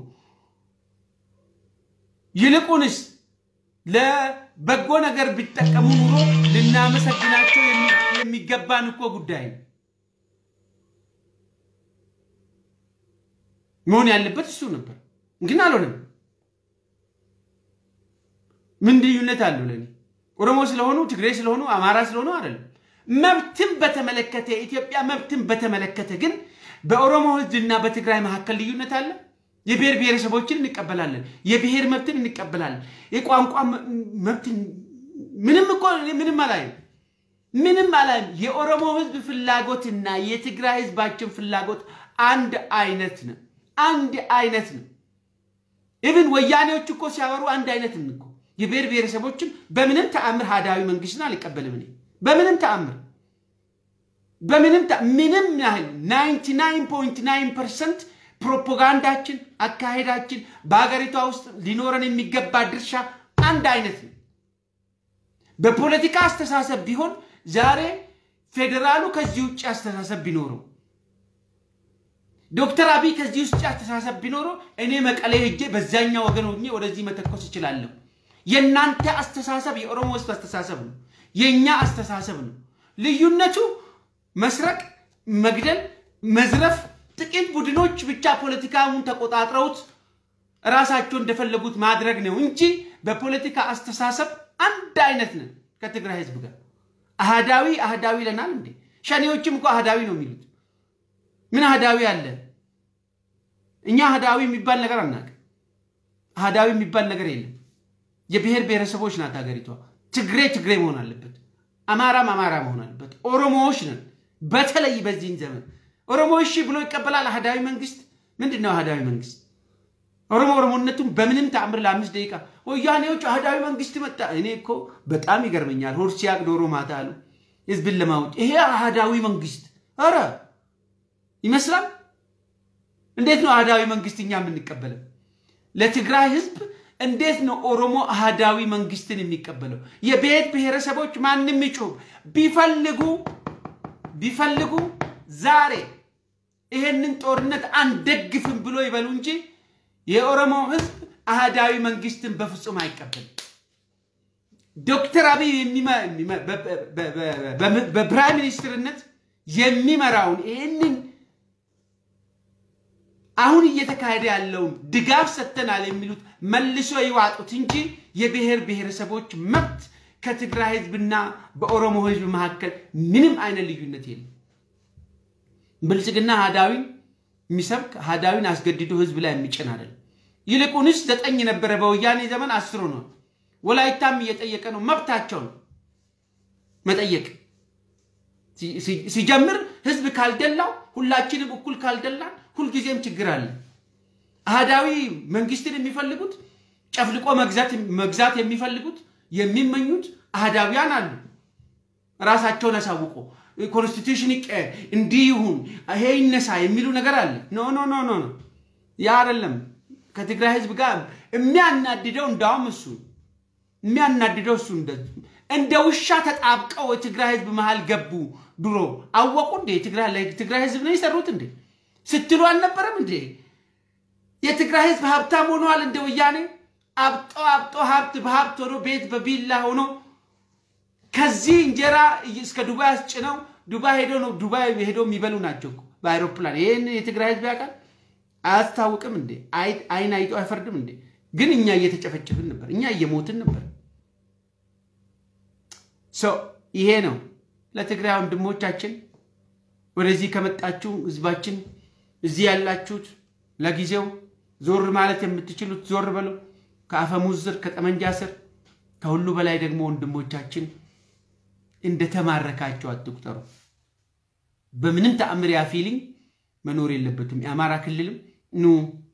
ይልቁንስ ለበጎ ነገር ቢጠቀሙ ኑሮ ልናመሰግናቸው የሚገባን እኮ ጉዳይ ነው። መሆን ያለበት እሱ ነበር፣ ግን አልሆነም። ምን ልዩነት አለው? ለኔ ኦሮሞ ስለሆኑ ትግሬ ስለሆኑ አማራ ስለሆኑ አይደለም። መብትን በተመለከተ የኢትዮጵያ መብትን በተመለከተ ግን በኦሮሞ ህዝብና በትግራይ መካከል ልዩነት አለ። የብሔር ብሔረሰቦችን እንቀበላለን። የብሔር መብትን እንቀበላለን። የቋንቋ መብትን ምንም እኮ ምንም አላይም፣ ምንም አላይም። የኦሮሞ ህዝብ ፍላጎትና የትግራይ ህዝባችን ፍላጎት አንድ አይነት ነው። አንድ አይነት ነው። ኢቭን ወያኔዎች እኮ ሲያወሩ አንድ አይነት እኮ የብሔር ብሔረሰቦችን በምንም ተአምር ሀዳዊ መንግስትን አልቀበልም እኔ በምንም ተአምር በምንም ምንም ያህል 99.9 ፐርሰንት ፕሮፓጋንዳችን፣ አካሄዳችን በሀገሪቷ ውስጥ ሊኖረን የሚገባ ድርሻ አንድ አይነት ነው። በፖለቲካ አስተሳሰብ ቢሆን ዛሬ ፌዴራሉ ከዚህ ውጭ አስተሳሰብ ቢኖረው ዶክተር አብይ ከዚህ ውስጥ አስተሳሰብ ቢኖረው እኔ መቀሌ ሄጄ በዛኛው ወገን ሆኜ ወደዚህ መተኮስ እችላለሁ። የእናንተ አስተሳሰብ የኦሮሞ ህዝብ አስተሳሰብ ነው። የእኛ አስተሳሰብ ነው። ልዩነቱ መስረቅ፣ መግደል፣ መዝረፍ ጥቂት ቡድኖች ብቻ ፖለቲካውን ተቆጣጥረውት ራሳቸው እንደፈለጉት ማድረግ ነው እንጂ በፖለቲካ አስተሳሰብ አንድ አይነት ነን ከትግራይ ህዝብ ጋር። አህዳዊ አህዳዊ ይለናል እንዴ? ሸኔዎችም እኮ አህዳዊ ነው የሚሉት። ምን አህዳዊ አለ? እኛ አህዳዊ የሚባል ነገር አናውቅም። አህዳዊ የሚባል ነገር የለም። የብሔር ብሔረሰቦች ናት ሀገሪቷ። ትግሬ ትግሬ መሆን አለበት፣ አማራም አማራ መሆን አለበት። ኦሮሞዎች ነን። በተለይ በዚህን ዘመን ኦሮሞ እሺ ብሎ ይቀበላል። አህዳዊ መንግስት ምንድን ነው? አህዳዊ መንግስት ኦሮሞ ኦሮሞነቱን በምንም ተአምር ለአምስት ደቂቃ ወያኔዎች አህዳዊ መንግስት መጣ። እኔ እኮ በጣም ይገርመኛል። ሆድ ሲያቅ ዶሮ ማታ አሉ ህዝብን ለማወቅ ይሄ አህዳዊ መንግስት ኧረ ይመስላል። እንዴት ነው አህዳዊ መንግስት እኛ የምንቀበለው? ለትግራይ ህዝብ እንዴት ነው ኦሮሞ አህዳዊ መንግስትን የሚቀበለው? የብሔር ብሔረሰቦች ማንም ይጩህ ቢፈልጉ ቢፈልጉ ዛሬ ይሄንን ጦርነት አንደግፍም ብሎ ይበሉ እንጂ የኦሮሞ ህዝብ አህዳዊ መንግስትን በፍጹም አይቀበልም። ዶክተር አብይ በፕራይም ሚኒስትርነት የሚመራውን ይህንን አሁን እየተካሄደ ያለውን ድጋፍ ሰጥተናል የሚሉት መልሶ ይዋጡት እንጂ የብሔር ብሔረሰቦች መብት ከትግራይ ህዝብና በኦሮሞ ህዝብ መካከል ምንም አይነት ልዩነት የለም። ብልጽግና አህዳዊን የሚሰብክ አህዳዊን አስገድዶ ህዝብ ላይ የሚጭን አይደለም። ይልቁንስ ዘጠኝ ነበረ በወያኔ ዘመን አስሮ ነው። ወላይታም እየጠየቀ ነው። መብታቸው ነው መጠየቅ። ሲጀምር ህዝብ ካልደላው ሁላችንም እኩል ካልደላን ሁልጊዜም ችግር አለ። አህዳዊ መንግስትን የሚፈልጉት ጨፍልቆ መግዛት የሚፈልጉት የሚመኙት አህዳዊያን አሉ። ራሳቸውን አሳውቆ ኮንስቲቱሽን እንዲህ ይሁን ይሄ ይነሳ የሚሉ ነገር አለ። ኖ ኖ ኖ ኖ ያ አይደለም። ከትግራይ ህዝብ ጋር የሚያናድደው እንዳውም እሱ የሚያናድደው እሱ እንደ ውሻ ተጣብቀው የትግራይ ህዝብ መሃል ገቡ። ድሮ አወቁ እንዴ? ትግራይ ህዝብ ነው የሰሩት እንዴ ስትሉ አልነበረም እንዴ? የትግራይ ህዝብ ሀብታም ሆነዋል እንደ ወያኔ አብጦ አብጦ ሀብት በሀብት ሆኖ ቤት በቪላ ሆኖ ከዚህ እንጀራ እስከ ዱባይ አስጭነው ዱባይ ሄዶ ነው ዱባይ ሄዶ የሚበሉ ናቸው በአይሮፕላን። ይህን የትግራይ ህዝብ ያውቃል? አያስታውቅም እንዴ? አይን አይቶ አይፈርድም እንዴ? ግን እኛ እየተጨፈጨፍን ነበር፣ እኛ እየሞትን ነበር። ይሄ ነው ለትግራይ ወንድሞቻችን ወደዚህ ከመጣችሁ ህዝባችን እዚህ ያላችሁት ለጊዜው ዞር ማለት የምትችሉት ዞር በሉ። ከአፈሙዝ ስር ከጠመንጃ ስር ከሁሉ በላይ ደግሞ ወንድሞቻችን እንደተማረካቸው አትቁጠሩ። በምንም ተአምር ያ ፊሊንግ መኖር የለበትም። የአማራ ክልልም ኑ፣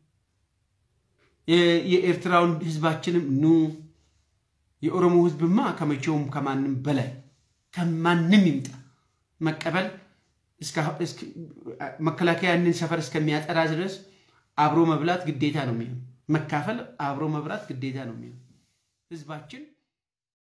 የኤርትራውን ህዝባችንም ኑ። የኦሮሞ ህዝብማ ከመቼውም ከማንም በላይ ከማንም ይምጣ መቀበል መከላከያ ያንን ሰፈር እስከሚያጠራ ድረስ አብሮ መብላት ግዴታ ነው የሚሆን። መካፈል፣ አብሮ መብላት ግዴታ ነው የሚሆን። ህዝባችን